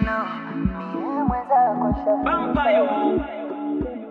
know, mie mwenzako shafika.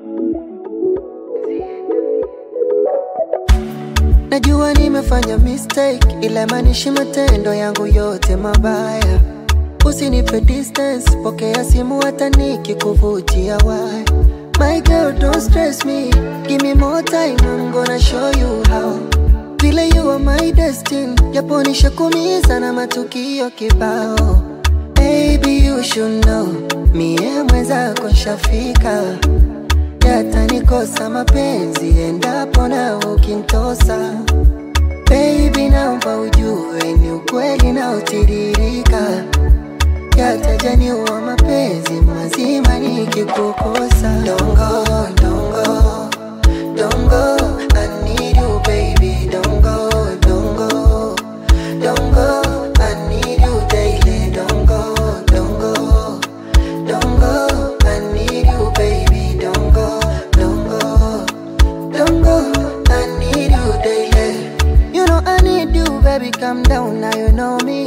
Najua nimefanya mistake, ila maanishi matendo yangu yote mabaya. Usinipe distance, pokea simu hata nikikuvutia why. My girl don't stress me, give me more time, I'm gonna show you how. Vile you are my destiny, japo nishakumiza na matukio kibao. Baby you should know, mie mwenzako nshafika yatanikosa mapenzi endapo na ukintosa. Baby, naomba ujue ni ukweli na utiririka, yatajaniua mapenzi mazima nikikukosa. Don't go, don't go, don't go, I need you baby, don't go, don't go, don't go, I need you daily, don't go, don't go. Don't go, I need you, baby. Don't go, don't go, don't go, I need you daily. You know I need you, baby. Calm down, now you know me.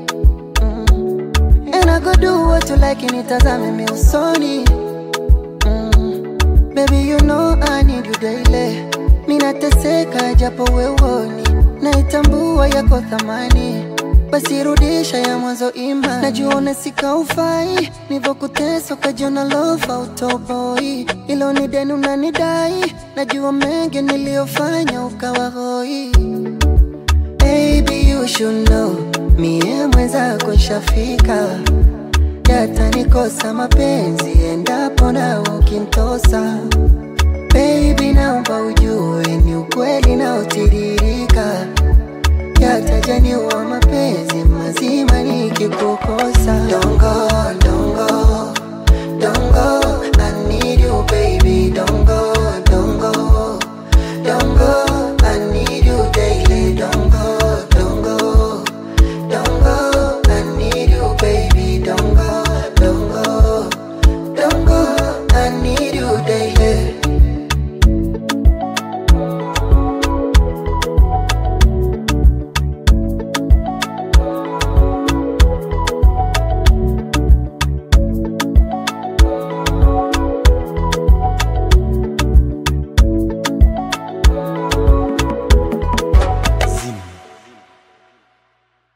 Mm. And I go do what you like, nitazame mi usoni. Mm. Baby, you know I need you daily. Minateseka japo wewoni, naitambua yako thamani basi rudisha ya mwanzo ima najua unasika ufai nivyokutesa ukajiona lofa utoboi ilo ni deni unanidai najua mengi niliyofanya ukawa hoi Baby you should know mie mwenzako nshafika yatanikosa mapenzi endapo na ukintosa Baby naomba ujue ni ukweli na utiririka yatajaniua mapenzi mazima nikikukosa. Don't go, don't go, don't go, I need you baby. Don't go, don't go, don't go, I need you daily. Don't go, don't go, don't go, I need you baby. Don't go, don't go, don't go, I need you daily.